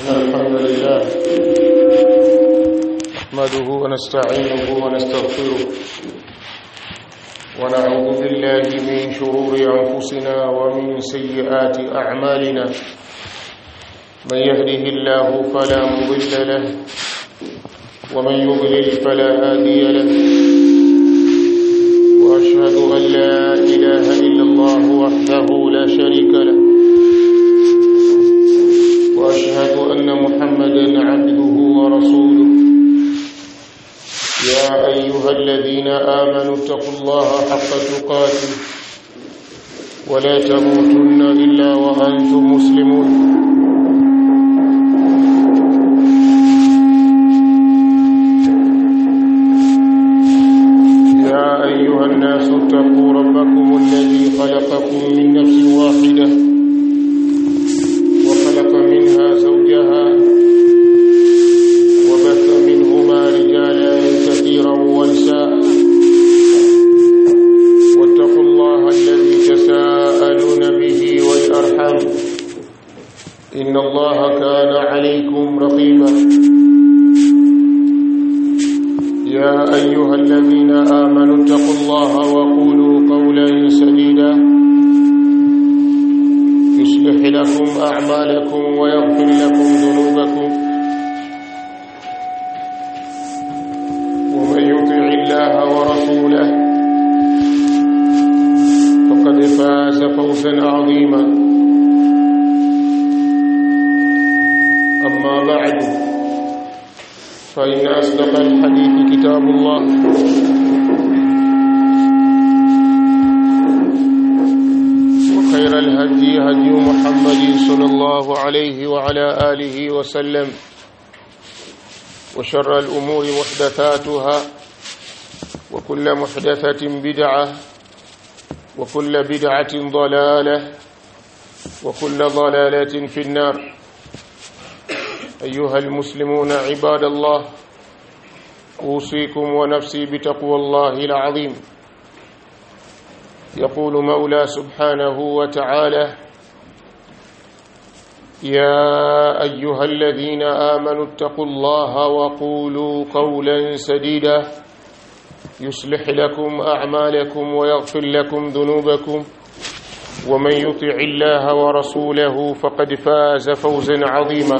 الحمد لله نحمده ونستعينه ونستغفره ونعوذ بالله من شرور أنفسنا ومن سيئات أعمالنا من يهده الله فلا مضل له ومن يضلل فلا هادي له وأشهد أن لا إله إلا الله وحده لا شريك له واشهد ان محمدا عبده ورسوله يا ايها الذين امنوا اتقوا الله حق تقاته ولا تموتن الا وانتم مسلمون يا ايها الناس اتقوا ربكم الذي خلقكم من نفس واحده وخلق منها زوجها وبث منهما رجالا كثيرا ونساء واتقوا الله الذي تساءلون به والأرحم إن الله كان عليكم رقيبا يا أيها الذين آمنوا اتقوا الله وقولوا قولا سديدا يصلح لكم أعمالكم ويغفر لكم ذنوبكم ومن يطع الله ورسوله فقد فاز فوزا عظيما أما بعد فإن أصدق الحديث كتاب الله وخير الهدي هدي محمد صلى الله عليه وعلى آله وسلم وشر الأمور محدثاتها وكل محدثة بدعة وكل بدعة ضلالة وكل ضلالة في النار أيها المسلمون عباد الله أوصيكم ونفسي بتقوى الله العظيم يقول مولى سبحانه وتعالى يا أيها الذين آمنوا اتقوا الله وقولوا قولا سديدا يصلح لكم أعمالكم ويغفر لكم ذنوبكم ومن يطع الله ورسوله فقد فاز فوزا عظيما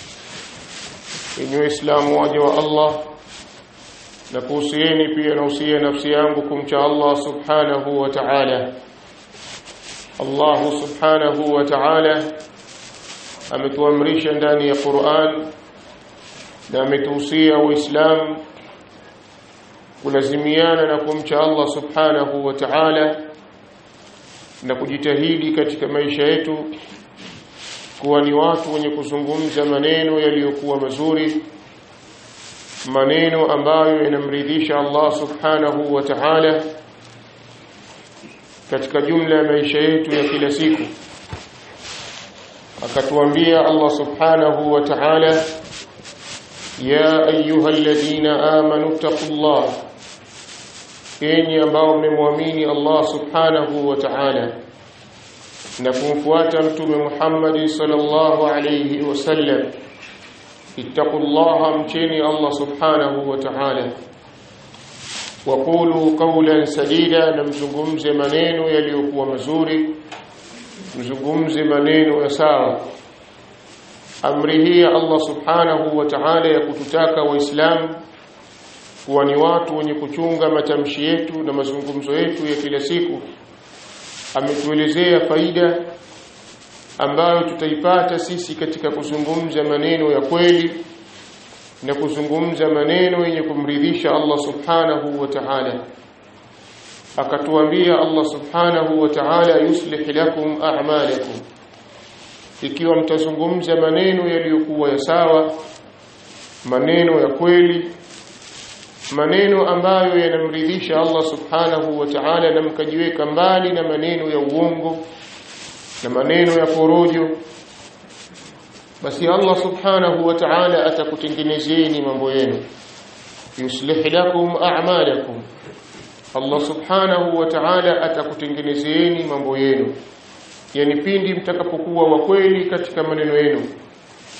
إن إسلام وجه الله na kuhusieni pia nausia nafsi yangu kumcha Allah subhanahu wa ta'ala Allah subhanahu wa ta'ala ametuamrisha ndani ya Qur'an na ametuhusia waislamu kulazimiana na kumcha Allah subhanahu wa ta'ala na kujitahidi katika maisha yetu kuwa ni watu wenye kuzungumza maneno yaliyokuwa mazuri maneno ambayo yanamridhisha Allah subhanahu wa ta'ala katika jumla ya maisha yetu ya kila siku akatuambia Allah subhanahu wa ta'ala ya ayyuhalladhina amanu taqullah enyi ambao mmemwamini Allah subhanahu wa ta'ala na kumfuata mtume Muhammad sallallahu alayhi wasallam ittaqullaha mcheni Allah subhanahu wa ta'ala waqulu qawlan sadida na mzungumze maneno yaliyokuwa mazuri mzungumze maneno ya sawa amri hii Allah subhanahu wa ta'ala ya kututaka waislamu kuwa ni watu wenye kuchunga matamshi yetu na mazungumzo yetu ya kila siku ametuelezea faida ambayo tutaipata sisi katika kuzungumza maneno ya kweli na kuzungumza maneno yenye kumridhisha Allah subhanahu wa ta'ala akatuambia Allah subhanahu wa ta'ala yuslih lakum a'malakum ikiwa mtazungumza maneno yaliyokuwa ya sawa maneno ya kweli maneno ambayo yanamridhisha Allah subhanahu wa ta'ala na mkajiweka mbali na maneno ya uongo na maneno ya porojo basi Allah subhanahu wa ta'ala atakutengenezeni mambo yenu yuslih lakum a'malakum Allah subhanahu wa ta'ala atakutengenezeni mambo yenu yani pindi mtakapokuwa wa kweli katika maneno yenu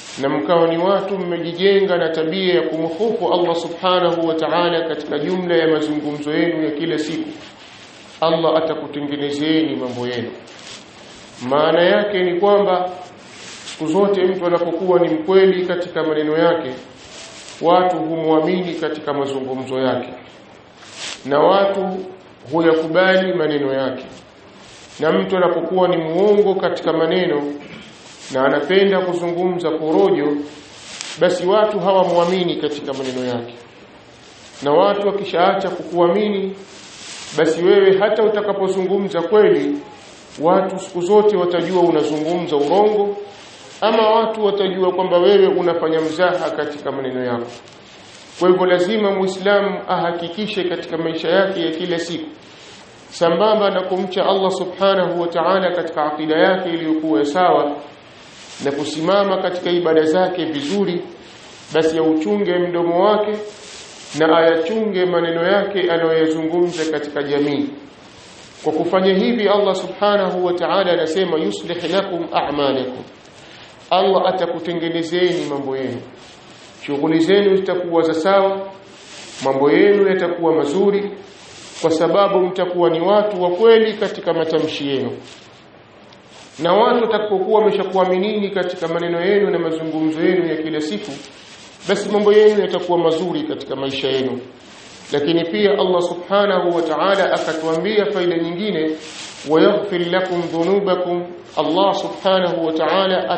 na mkawa ni watu mmejijenga na tabia ya kumhofu Allah subhanahu wa ta'ala katika jumla ya mazungumzo yenu ya kila siku Allah atakutengenezeni mambo yenu maana yake ni kwamba siku zote mtu anapokuwa ni mkweli katika maneno yake watu humwamini katika mazungumzo yake na watu huyakubali maneno yake na mtu anapokuwa ni muongo katika maneno na anapenda kuzungumza porojo basi watu hawamwamini katika maneno yake na watu wakishaacha kukuamini basi wewe hata utakapozungumza kweli watu siku zote watajua unazungumza urongo ama watu watajua kwamba wewe unafanya mzaha katika maneno yako kwa hivyo lazima muislamu ahakikishe katika maisha yake ya kila siku sambamba na kumcha Allah subhanahu wa ta'ala katika akida yake iliyokuwa sawa na kusimama katika ibada zake vizuri basi auchunge mdomo wake na ayachunge maneno yake anayoyazungumza katika jamii kwa kufanya hivi Allah subhanahu wa ta'ala anasema yuslih lakum a'malakum Allah atakutengenezeni mambo yenu shughuli zenu zitakuwa za sawa mambo yenu yatakuwa mazuri kwa sababu mtakuwa ni watu wa kweli katika matamshi yenu na watu watakapokuwa wameshakuaminini katika maneno yenu na mazungumzo yenu ya kila siku basi mambo yenu yatakuwa mazuri katika maisha yenu lakini pia Allah subhanahu wa ta'ala akatuambia faida nyingine wayaghfir lakum dhunubakum Allah subhanahu wa ta'ala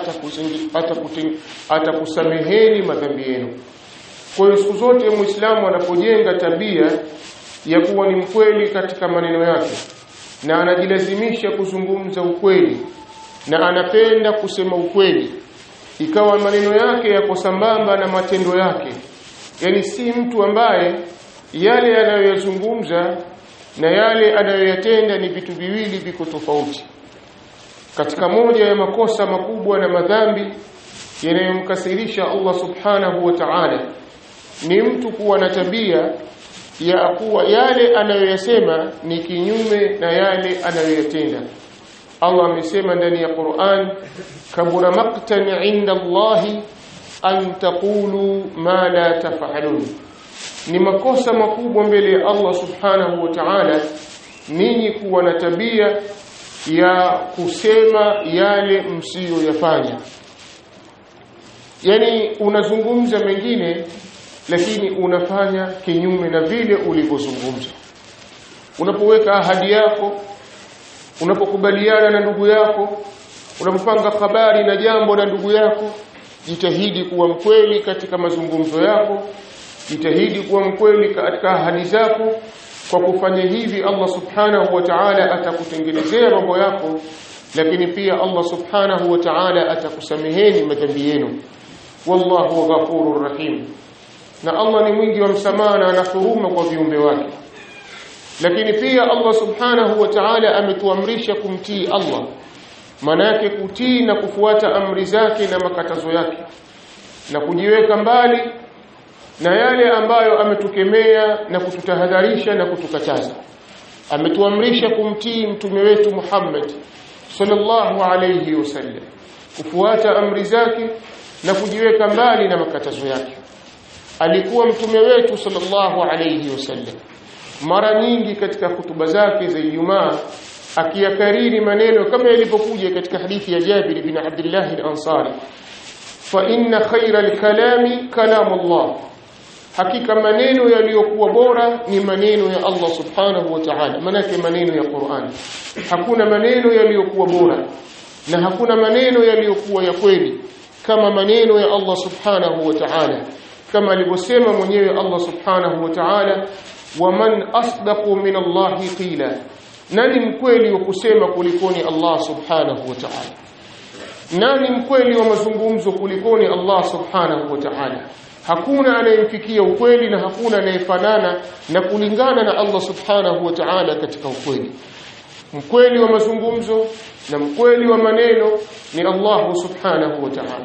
atakusameheni madhambi yenu kwa hiyo siku zote muislamu anapojenga tabia ya kuwa ni mkweli katika maneno yake na anajilazimisha kuzungumza ukweli na anapenda kusema ukweli ikawa maneno yake yako sambamba na matendo yake yani si mtu ambaye yale anayoyazungumza na yale anayoyatenda ni vitu viwili viko tofauti katika moja ya makosa makubwa na madhambi yanayomkasirisha Allah subhanahu wa ta'ala ni mtu kuwa na tabia ya kuwa yale anayoyasema ni kinyume na yale anayoyatenda Allah amesema ndani ya Qur'an kabura maqtan 'inda Allah an taqulu ma la taf'alun ni makosa makubwa mbele ya Allah subhanahu wa ta'ala ninyi kuwa na tabia ya kusema yale msiyoyafanya yani unazungumza mengine lakini unafanya kinyume na vile ulivyozungumza unapoweka ahadi yako unapokubaliana na ndugu yako unapopanga habari na jambo na ndugu yako jitahidi kuwa mkweli katika mazungumzo yako jitahidi kuwa mkweli katika ahadi zako kwa kufanya hivi Allah subhanahu wa ta'ala atakutengenezea mambo yako lakini pia Allah subhanahu wa ta'ala atakusameheni madhambi yenu wallahu ghafurur rahim na Allah ni mwingi wa msamaha na ana huruma kwa viumbe wake lakini pia Allah subhanahu wa ta'ala ametuamrisha kumtii Allah maana yake kutii na kufuata amri zake na makatazo yake na kujiweka mbali na yale ambayo ametukemea na kututahadharisha na kutukataza ametuamrisha kumtii mtume wetu Muhammad sallallahu alayhi wasallam kufuata amri zake na kujiweka mbali na makatazo yake alikuwa mtume wetu sallallahu alayhi wasallam mara nyingi katika hutuba zake za Ijumaa akiyakariri maneno kama yalivyokuja katika hadithi ya Jabir bin Abdullah al-Ansari fa inna khayra al-kalami kalamullah hakika maneno yaliyokuwa bora ni maneno ya Allah subhanahu wa ta'ala manake maneno ya Qur'an hakuna maneno yaliyokuwa bora na hakuna maneno yaliyokuwa ya kweli kama maneno ya Allah subhanahu wa ta'ala kama alivyosema mwenyewe Allah subhanahu wa ta'ala waman asdaqu min Allah qila nani mkweli wa kusema kulikoni Allah subhanahu wa ta'ala nani mkweli wa mazungumzo kulikoni Allah subhanahu wa ta'ala hakuna anayemfikia ukweli na hakuna anayefanana na kulingana na Allah subhanahu wa ta'ala katika ukweli mkweli wa mazungumzo na mkweli wa maneno ni Allah subhanahu wa ta'ala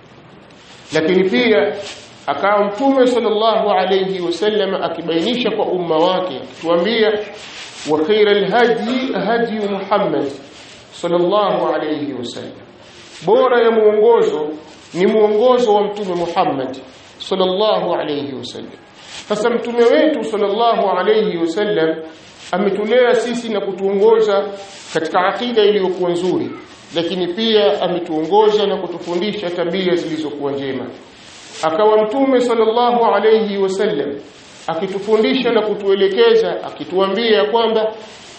lakini pia akawa mtume sallallahu alayhi wasallam akibainisha kwa umma wake akituambia wa khairal hadi hadi Muhammad sallallahu alayhi wasallam bora ya muongozo ni muongozo wa mtume Muhammad sallallahu alayhi wasallam sasa mtume wetu sallallahu alayhi wasallam ametulea sisi na kutuongoza katika akida iliyokuwa nzuri lakini pia ametuongoza na kutufundisha tabia zilizokuwa njema akawa mtume sallallahu alayhi wasallam akitufundisha na kutuelekeza akituambia kwamba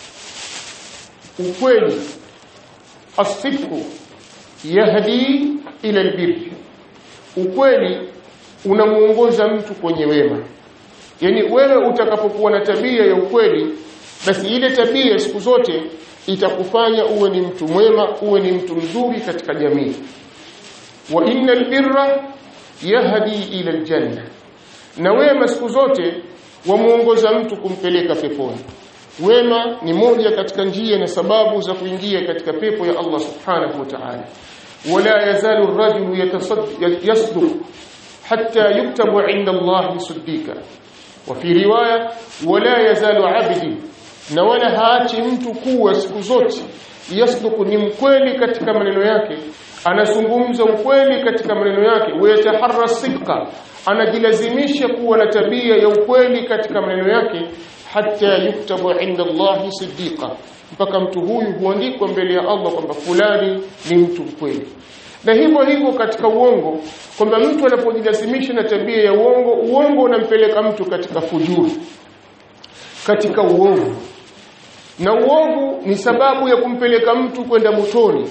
ukweli asifu yahdi ila albir ukweli unamuongoza mtu kwenye wema yani wewe utakapokuwa na tabia ya ukweli basi ile tabia siku zote itakufanya uwe ni mtu mwema uwe ni mtu mzuri katika jamii wa innal birra yahdi ila aljanna na wema siku zote wamuongoza mtu kumpeleka peponi wema ni moja katika njia na sababu za kuingia katika pepo ya Allah subhanahu wa ta'ala wala yazalu ar-rajulu yasduq hatta yuktabu 'inda Allah siddiqa wa fi riwaya wala yazalu 'abdi na wala haachi mtu kuwa siku zote yasduku ni mkweli katika maneno yake anazungumza ukweli katika maneno yake wayataharra sidqa anajilazimisha kuwa na tabia ya ukweli katika maneno yake hata yuktabu inda Allahi siddiqa mpaka mtu huyu huandikwa mbele ya Allah kwamba fulani ni mtu mkweli na hivyo hivyo katika uongo kwamba mtu anapojilazimisha na tabia ya uongo uongo unampeleka mtu katika fujuri katika uovu na uovu ni sababu ya kumpeleka mtu kwenda motoni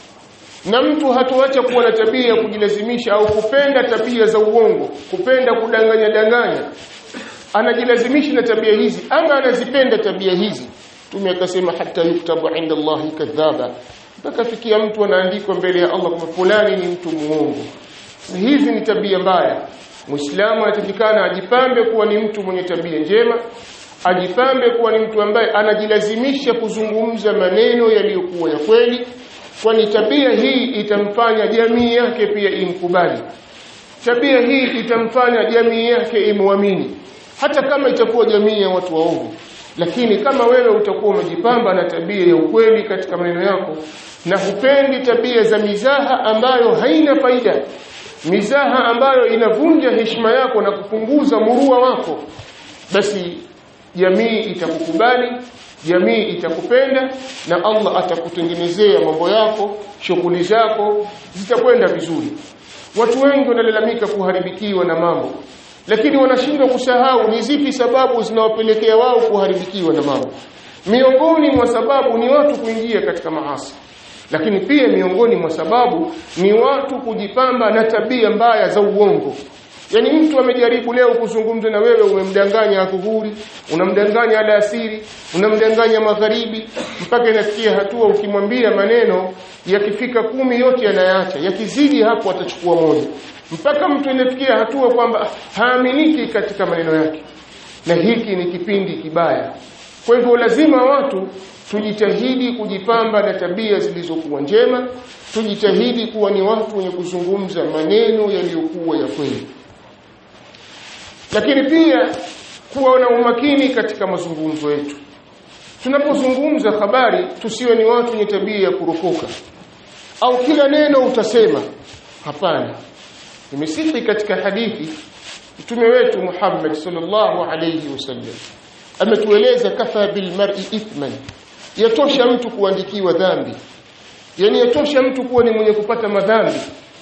na mtu hatoacha kuwa na tabia ya kujilazimisha au kupenda tabia za uongo kupenda kudanganya danganya anajilazimisha na tabia hizi ama anazipenda tabia hizi tume akasema hata yuktabu inda Allahi kadhaba mpaka fikia mtu anaandikwa mbele ya Allah kwamba fulani ni mtu muongo hizi ni tabia mbaya muislamu anatakikana ajipambe kuwa ni mtu mwenye tabia njema ajipambe kuwa ni mtu ambaye anajilazimisha kuzungumza maneno yaliyokuwa ya kweli kwani tabia hii itamfanya jamii yake pia imkubali tabia hii itamfanya jamii yake imwamini hata kama itakuwa jamii ya watu waovu lakini kama wewe utakuwa umejipamba na tabia ya ukweli katika maneno yako na hupendi tabia za mizaha ambayo haina faida mizaha ambayo inavunja heshima yako na kupunguza murua wako basi jamii itakukubali jamii itakupenda na Allah atakutengenezea mambo yako shughuli zako zitakwenda vizuri watu wengi wanalalamika kuharibikiwa na mambo lakini wanashindwa kusahau ni zipi sababu zinawapelekea wao kuharibikiwa na mambo miongoni mwa sababu ni watu kuingia katika maasi lakini pia miongoni mwa sababu ni watu kujipamba na tabia mbaya za uongo Yaani mtu amejaribu leo kuzungumza na wewe umemdanganya adhuhuri, unamdanganya alasiri, unamdanganya magharibi mpaka inafikia hatua ukimwambia maneno yakifika kumi yote yanayaacha, yakizidi hapo atachukua moja. Mpaka mtu inafikia hatua kwamba haaminiki katika maneno yake. Na hiki ni kipindi kibaya. Kwa hivyo lazima watu tujitahidi kujipamba na tabia zilizokuwa njema, tujitahidi kuwa ni watu wenye kuzungumza maneno yaliyokuwa ya kweli lakini pia kuwa na umakini katika mazungumzo yetu tunapozungumza habari tusiwe ni watu wenye tabia ya kuropoka au kila neno utasema hapana imesihi katika hadithi mtume wetu Muhammad sallallahu alayhi wasallam ametueleza kafa bil mar'i ithman yatosha mtu kuandikiwa dhambi yani yatosha mtu kuwa ni mwenye kupata madhambi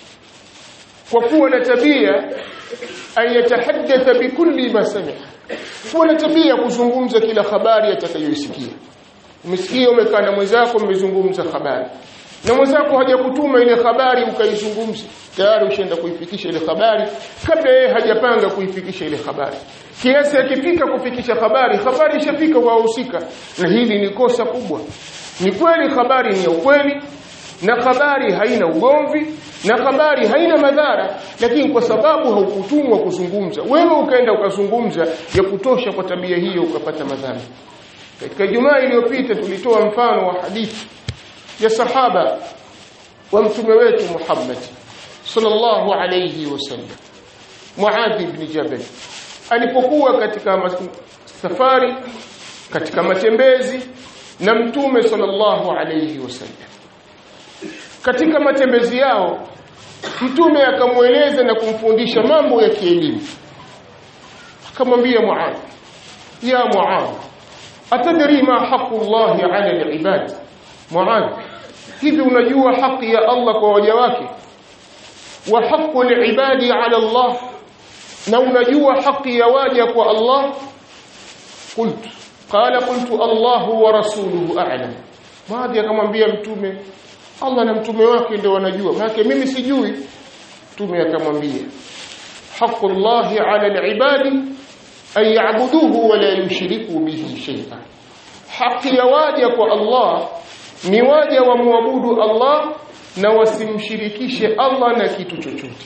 kwa kuwa na tabia an yatahaddatha bikulli ma sami'a kuwa na tabia kuzungumza kila habari atakayoisikia umesikia umekaa na mwenzako mmezungumza habari na mwenzako hajakutuma ile habari ukaizungumza tayari ushaenda kuifikisha ile habari kabla yeye hajapanga kuifikisha ile habari kiasi akifika kufikisha habari habari ishafika kwa wahusika na hili ni kosa kubwa ni kweli habari ni ya ukweli na habari haina ugomvi na habari haina madhara lakini kwa sababu haukutumwa kuzungumza wewe ukaenda ukazungumza ya kutosha kwa tabia hiyo ukapata madhara katika jumaa iliyopita tulitoa mfano wa hadithi ya sahaba wa mtume wetu Muhammad sallallahu alayhi wasallam Muadh ibn Jabal alipokuwa katika safari katika matembezi na mtume sallallahu alayhi wasallam katika matembezi yao mtume akamweleza na kumfundisha mambo ya kielimu akamwambia Muadh ya Muadh atadri ma haqu Allah ala al-ibad Muadh hivi unajua haki ya Allah kwa waja wake wa haqu al-ibadi ala Allah na unajua haki ya waja kwa Allah qultu qala qultu Allah wa rasuluhu a'lam Muadh akamwambia mtume Allah na mtume wake ndio wanajua maana mimi sijui mtume akamwambia haqu Allah ala al-ibadi an ya'buduhu wa la yushriku bihi shay'an haki ya waja kwa Allah ni waja wamwabudu Allah na wasimshirikishe Allah na kitu chochote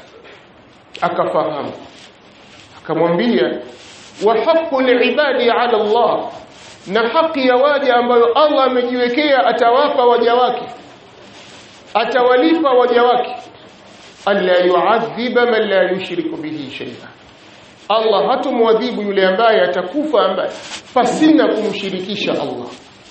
akafahamu akamwambia wa haqqul ibadi ala Allah na haki ya waja ambayo Allah amejiwekea atawapa waja wake atawalipa waja wake alla yu'adhiba man la yushriku bihi shay'an Allah hatumwadhibu yule ambaye atakufa ambaye pasina kumshirikisha Allah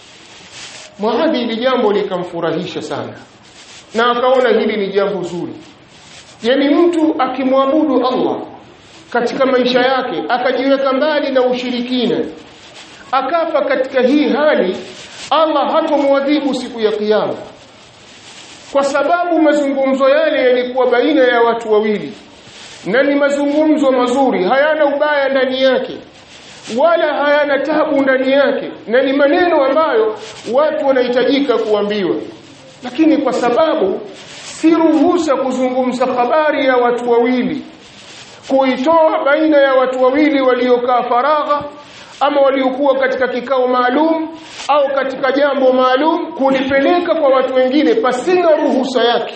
Muadhi hili jambo likamfurahisha sana na akaona hili ni jambo zuri yani mtu akimwabudu Allah katika maisha yake akajiweka mbali na ushirikina akafa katika hii hali Allah hatomwadhibu siku ya kiyama kwa sababu mazungumzo yale yalikuwa baina ya watu wawili na ni mazungumzo mazuri hayana ubaya ndani yake wala hayana tabu ndani yake na ni maneno ambayo watu wanahitajika kuambiwa lakini kwa sababu si ruhusa kuzungumza habari ya watu wawili kuitoa baina ya watu wawili waliokaa faragha ama waliokuwa katika kikao maalum au katika jambo maalum kulipeleka kwa watu wengine pasina ruhusa yake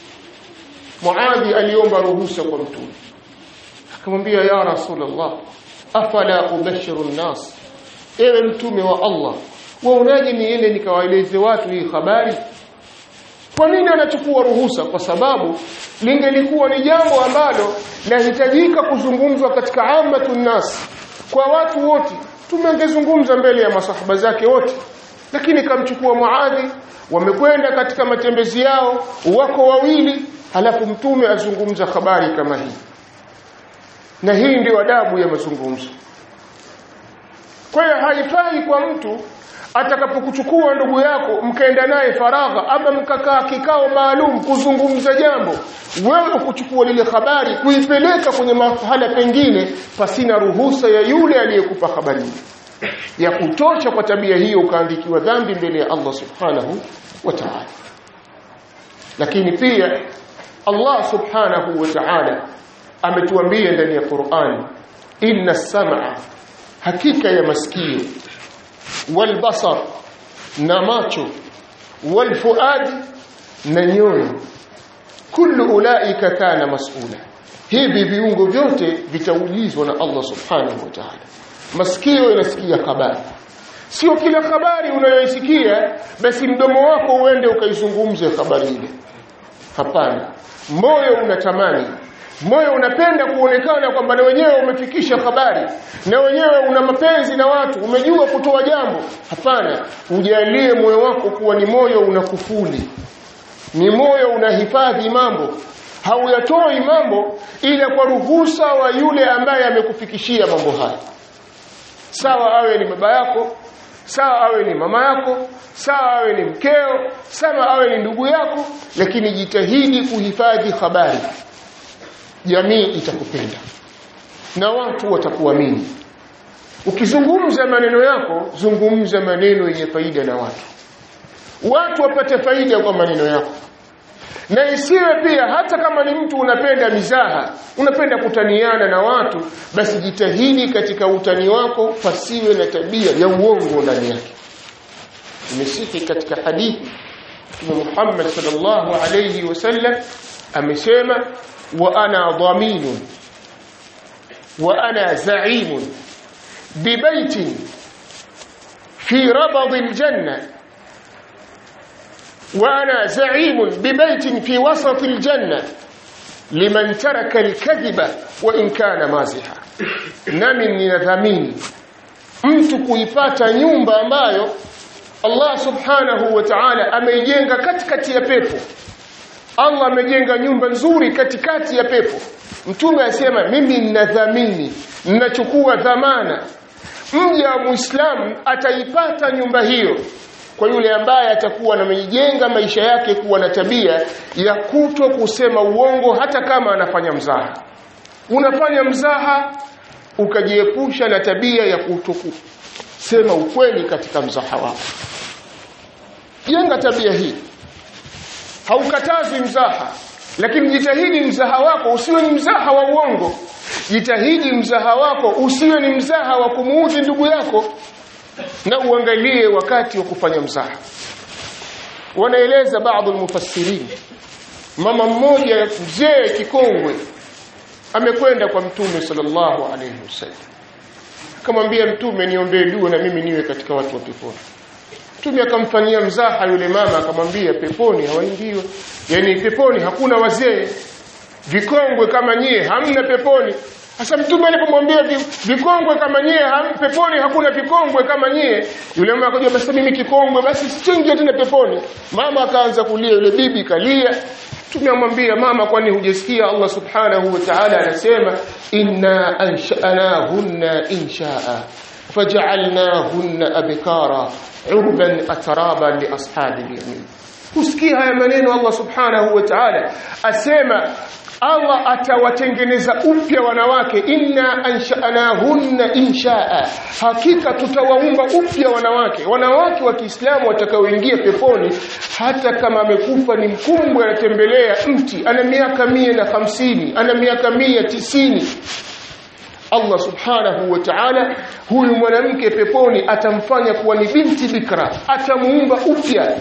Muadhi aliomba ruhusa kwa mtume akamwambia ya rasulullah afala ubashiru nnas ewe mtume wa Allah waonaje niende nikawaeleze watu hii habari kwa nini anachukua ruhusa kwa sababu lingelikuwa ni jambo ambalo lahitajika kuzungumzwa katika ammatun nas kwa watu wote tumengezungumza mbele ya masahaba zake wote lakini kamchukua Muadhi wamekwenda katika matembezi yao wako wawili halafu mtume azungumza habari kama hii na hii ndio adabu ya mazungumzo kwa hiyo haifai kwa mtu atakapokuchukua ndugu yako mkaenda naye faragha ama mkakaa kikao maalum kuzungumza jambo wewe kuchukua lile habari kuipeleka kwenye mahala pengine pasina ruhusa ya yule aliyekupa habari ya kutosha kwa tabia hiyo ukaandikiwa dhambi mbele ya Allah subhanahu wa ta'ala lakini pia Allah subhanahu wa ta'ala ametuambia ndani ya Qur'an inna sam'a hakika ya masikio walbasar na macho walfuad na nyoyo kullu ulaika kana mas'ula hivi viungo vyote vitaulizwa na Allah subhanahu wa ta'ala masikio yanasikia habari sio kila habari unayoisikia basi mdomo wako uende ukaizungumze habari ile hapana moyo unatamani moyo unapenda kuonekana kwamba na wenyewe umefikisha habari na wenyewe una mapenzi na watu umejua kutoa jambo hapana ujalie moyo wako kuwa ni moyo unakufuli ni moyo unahifadhi mambo hauyatoi mambo ila kwa ruhusa wa yule ambaye amekufikishia mambo haya sawa awe ni baba yako sawa awe ni mama yako sawa awe ni mkeo sawa awe ni ndugu yako lakini jitahidi kuhifadhi habari jamii itakupenda na watu watakuamini ukizungumza maneno yako zungumza maneno yenye faida na watu watu wapate faida kwa maneno yako na isiwe pia hata kama ni mtu unapenda mizaha unapenda kutaniana na watu basi jitahidi katika utani wako pasiwe na tabia ya uongo ndani yake imesihi katika hadithi Mtume Muhammad sallallahu alayhi wasallam amesema wa ana dhaminun wa ana za'imun bibaitin fi rabad aljanna وأنا زعيم ببيت في وسط الجنة لمن ترك الكذب وإن كان مازحا nami ninadhamini mtu kuipata nyumba ambayo Allah subhanahu wa ta'ala ameijenga katikati ya pepo Allah amejenga nyumba nzuri katikati ya pepo mtume asema mimi ninadhamini ninachukua dhamana mja wa muislamu ataipata nyumba hiyo kwa yule ambaye atakuwa amejenga maisha yake kuwa na tabia ya kuto kusema uongo hata kama anafanya mzaha unafanya mzaha ukajiepusha na tabia ya kutokusema ukweli katika mzaha wako jenga tabia hii haukatazi mzaha lakini jitahidi mzaha wako usiwe ni mzaha wa uongo jitahidi mzaha wako usiwe ni mzaha wa kumuudhi ndugu yako na uangalie wakati wa kufanya mzaha wanaeleza baadhi mufassirin mama mmoja mzee kikongwe amekwenda kwa mtume sallallahu alaihi wasallam akamwambia mtume niombee dua na mimi niwe katika watu wa peponi mtume akamfanyia mzaha yule mama akamwambia peponi hawaingiwe yani peponi hakuna wazee vikongwe kama nyie hamna peponi sasa mtume alipomwambia vikongwe kama nyie ham, peponi hakuna vikongwe kama nyie yule mama akaja basi mimi kikongwe basi sichingie tena peponi mama akaanza kulia yule bibi kalia mtume amwambia mama kwani hujasikia Allah subhanahu wa ta'ala anasema inna ansha'nahunna insha'a faj'alnahunna abkara urban atraban li ashabil yamin kusikia haya maneno Allah subhanahu wa ta'ala asema Allah atawatengeneza upya wanawake inna ansha'nahunna insha'a hakika tutawaumba upya wanawake wanawake wa Kiislamu watakaoingia peponi hata kama amekufa ni mkumbwe anatembelea mti ana miaka mia na hamsini ana miaka mia tisini Allah subhanahu wa ta'ala huyu mwanamke peponi atamfanya kuwa ni binti bikra atamuumba upya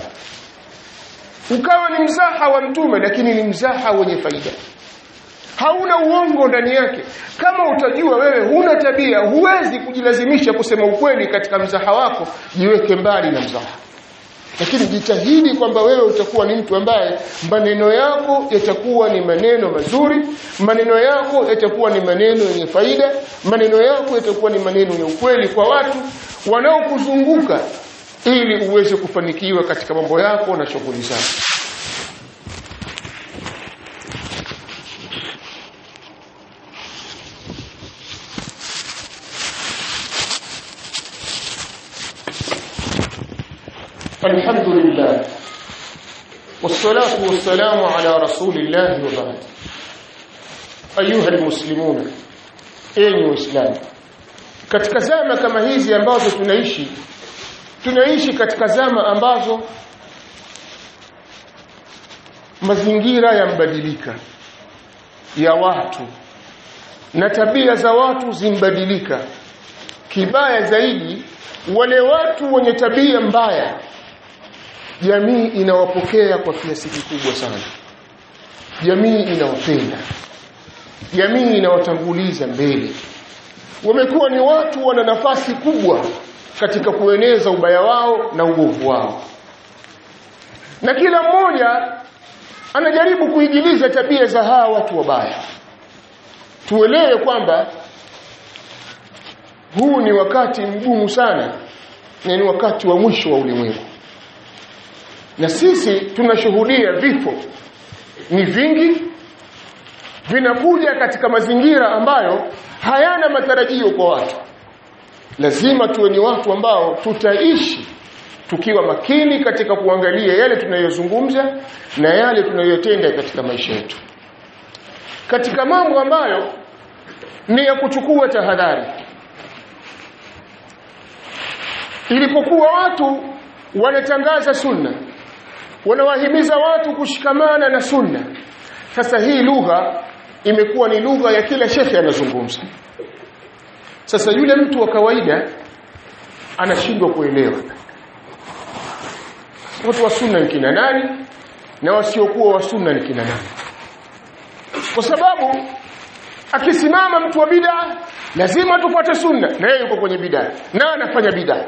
ukawa ni mzaha wa mtume lakini ni mzaha wenye faida hauna uongo ndani yake kama utajua wewe huna tabia huwezi kujilazimisha kusema ukweli katika mzaha wako jiweke mbali na mzaha lakini jitahidi kwamba wewe utakuwa ni mtu ambaye maneno yako yatakuwa ni maneno mazuri maneno yako yatakuwa ni maneno yenye faida maneno yako yatakuwa ni maneno ya ukweli kwa watu wanaokuzunguka ili uweze kufanikiwa katika mambo yako na shughuli zako الحمد لله والصلاة والسلام على رسول الله وبعد أيها المسلمون أيها المسلمون katika zama kama hizi ambazo tunaishi tunaishi katika zama ambazo mazingira yambadilika ya watu na tabia za watu zimbadilika kibaya zaidi wale watu wenye tabia mbaya jamii inawapokea kwa kiasi kikubwa sana jamii inawapenda jamii inawatanguliza mbele wamekuwa ni watu wana nafasi kubwa katika kueneza ubaya wao na uovu wao na kila mmoja anajaribu kuigiliza tabia za hawa watu wabaya tuelewe kwamba huu ni wakati mgumu sana na ni wakati wa mwisho wa ulimwengu na sisi tunashuhudia vifo ni vingi vinakuja katika mazingira ambayo hayana matarajio kwa watu lazima tuwe ni watu ambao tutaishi tukiwa makini katika kuangalia yale tunayozungumza na yale tunayotenda katika maisha yetu katika mambo ambayo ni ya kuchukua tahadhari ilipokuwa watu wanatangaza sunna wanawahimiza watu kushikamana na sunna sasa hii lugha imekuwa ni lugha ya kila shekhe anazungumza sasa yule mtu wa kawaida anashindwa kuelewa watu wa sunna ni kina nani na wasiokuwa wa sunna ni kina nani kwa sababu akisimama mtu wa bid'a lazima tufuate sunna na yeye yuko kwenye bid'a na anafanya bid'a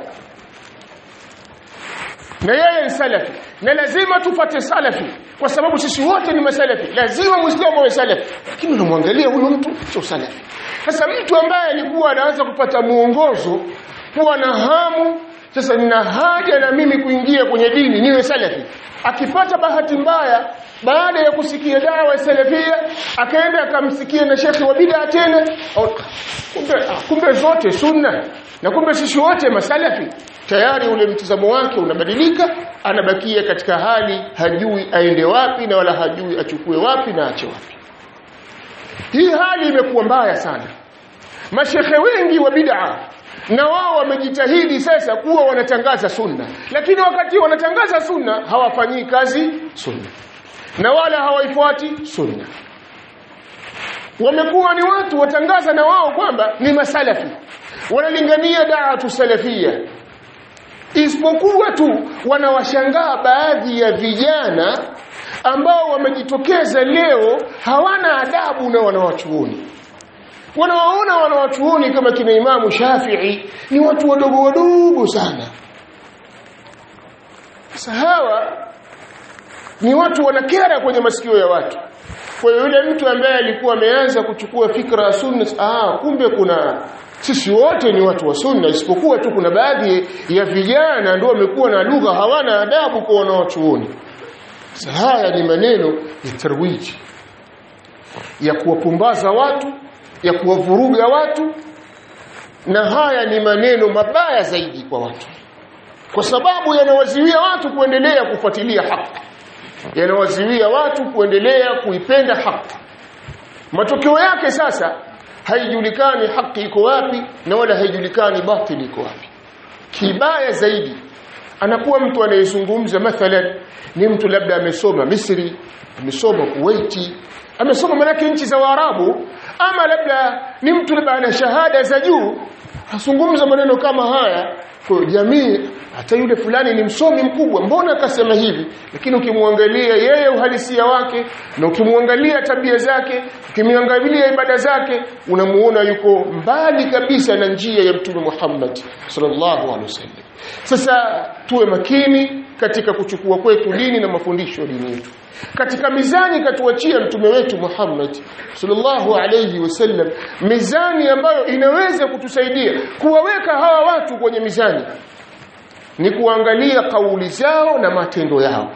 na yeye ni salafi na lazima tufate salafi kwa sababu sisi wote ni masalafi lazima muislamu awe salafi lakini unamwangalia huyu mtu sio salafi sasa mtu ambaye alikuwa anaanza kupata muongozo kuwa na hamu sasa nina haja na mimi kuingia kwenye dini niwe salafi akipata bahati mbaya baada ya kusikia dawa ya salafia akaenda akamsikia na shekhi wa bid'a tena kumbe, kumbe zote sunna na kumbe sisi wote masalafi tayari ule mtazamo wake unabadilika anabakia katika hali hajui aende wapi na wala hajui achukue wapi na ache wapi hii hali imekuwa mbaya sana mashekhe wengi wa bid'a na wao wamejitahidi sasa kuwa wanatangaza sunna lakini wakati wanatangaza sunna hawafanyii kazi sunna na wala hawaifuati sunna wamekuwa ni watu watangaza na wao kwamba ni masalafi wanalingania da'atu salafia isipokuwa tu wanawashangaa baadhi ya vijana ambao wamejitokeza leo hawana adabu na wanawachuoni wanawaona wanawachuoni kama kina Imamu Shafi'i ni watu wadogo wadogo sana sasa hawa ni watu wanakera kwenye masikio ya watu kwa hiyo yule mtu ambaye alikuwa ameanza kuchukua fikra ya sunna ah kumbe kuna sisi wote ni watu wa sunna isipokuwa tu kuna baadhi ya vijana ndio wamekuwa na lugha hawana adabu kwa wanaochuoni haya ni maneno ya tarwiji ya kuwapumbaza watu ya kuwavuruga watu na haya ni maneno mabaya zaidi kwa watu kwa sababu yanawaziwia watu kuendelea kufuatilia haki yanawaziwia watu kuendelea kuipenda haki matokeo yake sasa haijulikani haki iko wapi na wala haijulikani batili iko wapi kibaya zaidi anakuwa mtu anayezungumza mathalan ni mtu labda amesoma Misri amesoma Kuwaiti amesoma manake nchi za Waarabu ama labda ni mtu labda ana shahada za juu azungumza maneno kama haya kwa jamii hata yule fulani ni msomi mkubwa mbona akasema hivi lakini ukimwangalia yeye uhalisia wake na ukimwangalia tabia zake ukimwangalia ibada zake unamuona yuko mbali kabisa na njia ya mtume Muhammad sallallahu alaihi wasallam sasa tuwe makini katika kuchukua kwetu dini na mafundisho ya dini yetu katika mizani katuachia mtume wetu Muhammad sallallahu alayhi wasallam mizani ambayo inaweza kutusaidia kuwaweka hawa watu kwenye mizani ni kuangalia kauli zao na matendo yao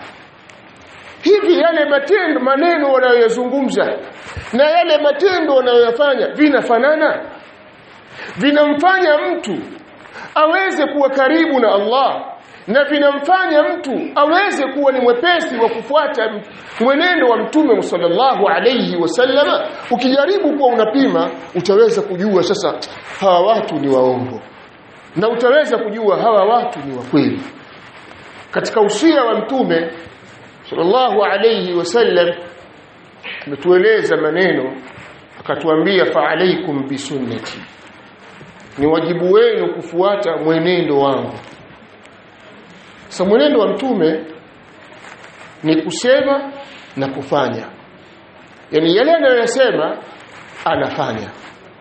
hivi yale matendo maneno wanayoyazungumza na yale matendo wanayoyafanya vinafanana vinamfanya mtu aweze kuwa karibu na Allah na vinamfanya mtu aweze kuwa ni mwepesi wa kufuata mwenendo wa mtume sallallahu alayhi wasallama ukijaribu kuwa unapima utaweza kujua sasa hawa watu ni waongo na utaweza kujua hawa watu ni wa kweli katika usia wa mtume sallallahu alayhi wasallam ametueleza maneno akatuambia fa alaikum bisunnati ni wajibu wenu kufuata mwenendo wangu sasa mwenendo wa mtume ni kusema na kufanya yani yale anayosema anafanya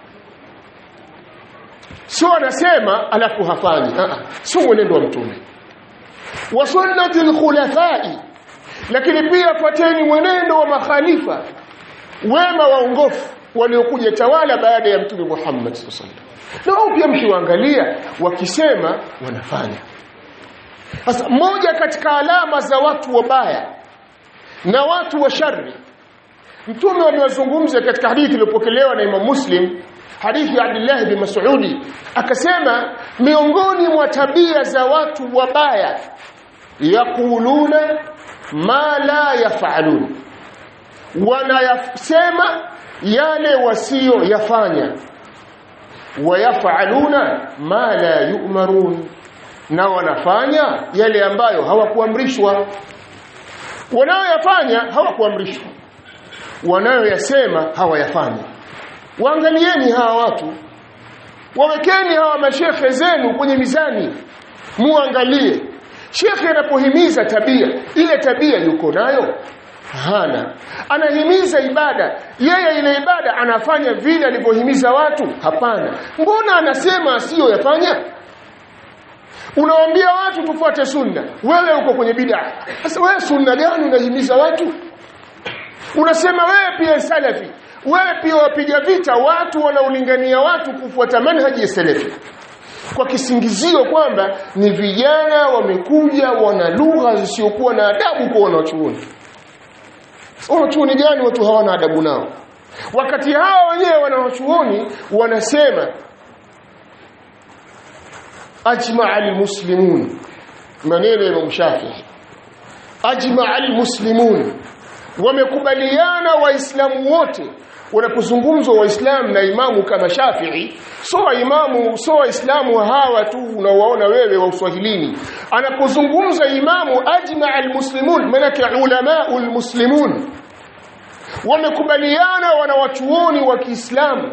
sio anasema alafu hafanyi sio mwenendo wa mtume wa sunnati alkhulafai lakini pia fuateni mwenendo wa makhalifa wema waongofu waliokuja tawala baada ya mtume Muhammad sallallahu alaihi wasallam na wao pia mkiwaangalia wakisema wanafanya sasa moja katika alama za watu wabaya na watu wa shari mtume amewazungumza katika hadithi iliyopokelewa na Imam Muslim hadithi ya Abdullah bin Mas'udi akasema miongoni mwa tabia za watu wabaya yakuluna ma la yafalun wanayasema yale wasio yafanya wayafaluna ma la yu'marun na wanafanya yale ambayo hawakuamrishwa wanayoyafanya hawakuamrishwa wanayoyasema hawayafanyi waangalieni hawa watu wawekeni hawa mashekhe zenu kwenye mizani muangalie shekhe anapohimiza tabia ile tabia yuko nayo hana anahimiza ibada yeye ile ibada anafanya vile alivyohimiza watu hapana mbona anasema asiyoyafanya unawaambia watu tufuate sunna wewe uko kwenye bid'a sasa wewe sunna gani unahimiza watu unasema wewe pia salafi wewe pia wapiga vita watu wanaolingania watu kufuata manhaji ya salafi kwa kisingizio kwamba ni vijana wamekuja wana lugha zisizokuwa na adabu kwa wanachuoni wanachuoni gani watu hawana adabu nao wakati hawa wenyewe wanawachuoni wanasema ajmaa almuslimun maneno ya Imam Shafi'i ajmaa almuslimun wamekubaliana waislamu wote wanapozungumzwa waislamu na imamu kama Shafi'i so waimamu so waislamu hawa tu unawaona wewe wa uswahilini anapozungumza imamu ajma almuslimun manake ulama almuslimun wamekubaliana wanawachuoni wa Kiislamu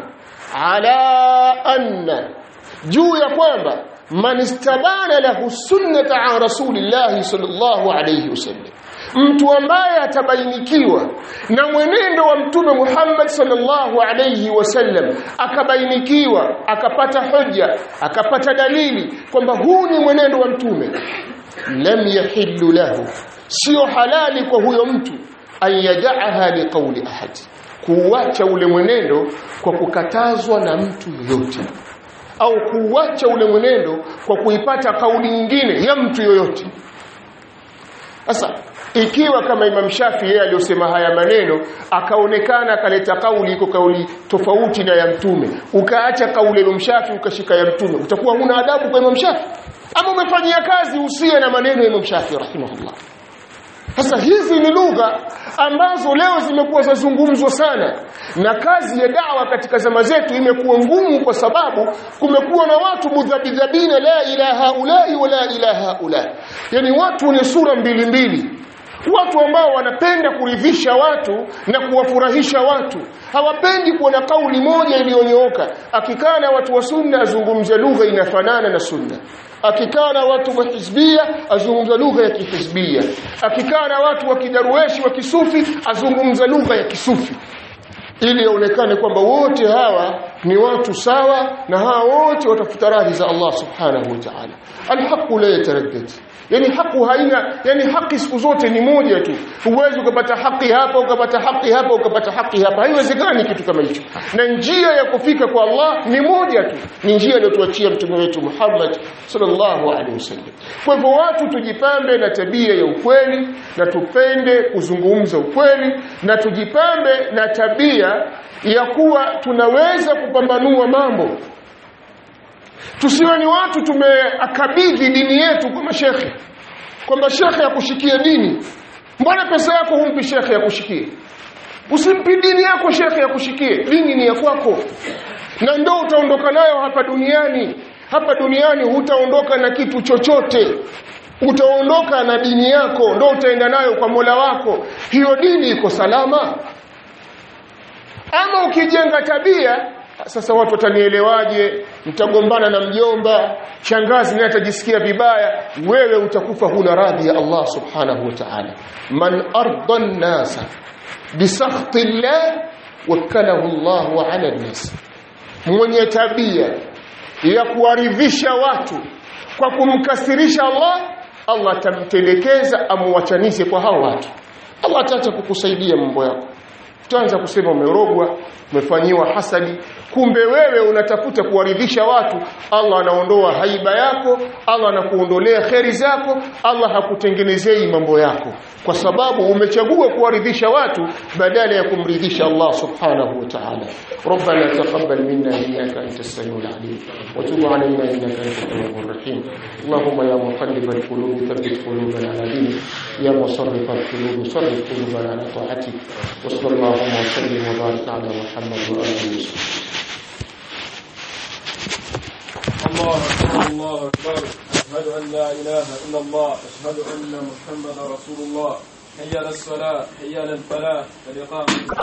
ala anna juu ya kwamba man istabana lahu sunnata an rasulillahi sallallahu alayhi wasallam mtu ambaye atabainikiwa na mwenendo wa mtume Muhammad sallallahu alayhi wasallam akabainikiwa akapata hoja akapata dalili kwamba huu ni mwenendo wa mtume lam yahillu lahu sio halali kwa huyo mtu ayadaha liqauli ahad kuuacha ule mwenendo kwa kukatazwa na mtu yoyote au kuuacha ule mwenendo kwa kuipata kauli nyingine ya mtu yoyote sasa ikiwa kama Imam Shafi yeye aliyosema haya maneno akaonekana akaleta kauli iko kauli tofauti na ya mtume ukaacha kauli ya Imam Shafi ukashika ya mtume utakuwa huna adabu kwa Imam Shafi ama umefanyia kazi usiye na maneno ya Imam Shafi rahimahullah sasa hizi ni lugha ambazo leo zimekuwa zazungumzwa sana na kazi ya dawa katika zama zetu imekuwa ngumu kwa sababu kumekuwa na watu mudhabidhabina la ilaha ulai wala ilaha ulai yani watu wenye sura mbili mbili watu ambao wanapenda kuridhisha watu na kuwafurahisha watu hawapendi kuona kauli moja iliyonyooka akikaa na watu wa sunna azungumze lugha inafanana na sunna akikaa na watu wa hizbia azungumza lugha ya kihizbia akikaa na watu wa kidarueshi wa kisufi azungumza lugha ya kisufi ili yaonekane kwamba wote hawa ni watu sawa na hawa wote watafuta radhi za Allah subhanahu wa ta'ala alhaqu la yataraddad yani haki haina yani haki siku zote ni moja tu huwezi ukapata haki hapa ukapata haki hapa ukapata haki hapa haiwezekani kitu kama hicho na njia ya kufika kwa Allah ni moja tu ni njia aliyotuachia mtume wetu Muhammad sallallahu alaihi wasallam kwa hivyo watu tujipambe na tabia ya ukweli na tupende kuzungumza ukweli na tujipambe na tabia ya kuwa tunaweza kupambanua mambo tusiwe ni watu tumeakabidhi dini yetu kwa mashekhe kwamba shekhe akushikie dini mbona pesa yako humpi shekhe akushikie usimpi dini yako shekhe akushikie dini ni ya kwako na ndo utaondoka nayo hapa duniani hapa duniani hutaondoka na kitu chochote utaondoka na dini yako ndo utaenda nayo kwa Mola wako hiyo dini iko salama ama ukijenga tabia sasa watu watanielewaje mtagombana na mjomba shangazi naye atajisikia vibaya wewe utakufa huna radhi ya Allah subhanahu wa ta'ala man arda an-nasa bisakhti Allah wakalahu Allah ala an-nas mwenye tabia ya kuwaridhisha watu kwa kumkasirisha Allah Allah atamtelekeza amuwachanishe kwa hao watu Allah ataacha kukusaidia mambo yako utaanza kusema umerogwa umefanyiwa hasadi kumbe wewe unatafuta kuwaridhisha watu Allah anaondoa haiba yako Allah anakuondolea kheri zako Allah hakutengenezei mambo yako kwa sababu umechagua kuwaridhisha watu badala ya kumridhisha Allah subhanahu wa ta'ala ربنا تقبل منا انك انت السميع العليم وتب علينا انك انت التواب الرحيم اللهم يا مقلب القلوب ثبت قلوبنا على دينك يا مصرف القلوب صرف قلوبنا على طاعتك وصلى اللهم وسلم وبارك على محمد واله وصحبه الله أكبر الله أكبر أشهد أن لا إله إلا الله أشهد أن محمدا رسول الله حي على الصلاة حي على الفلاح قد قامت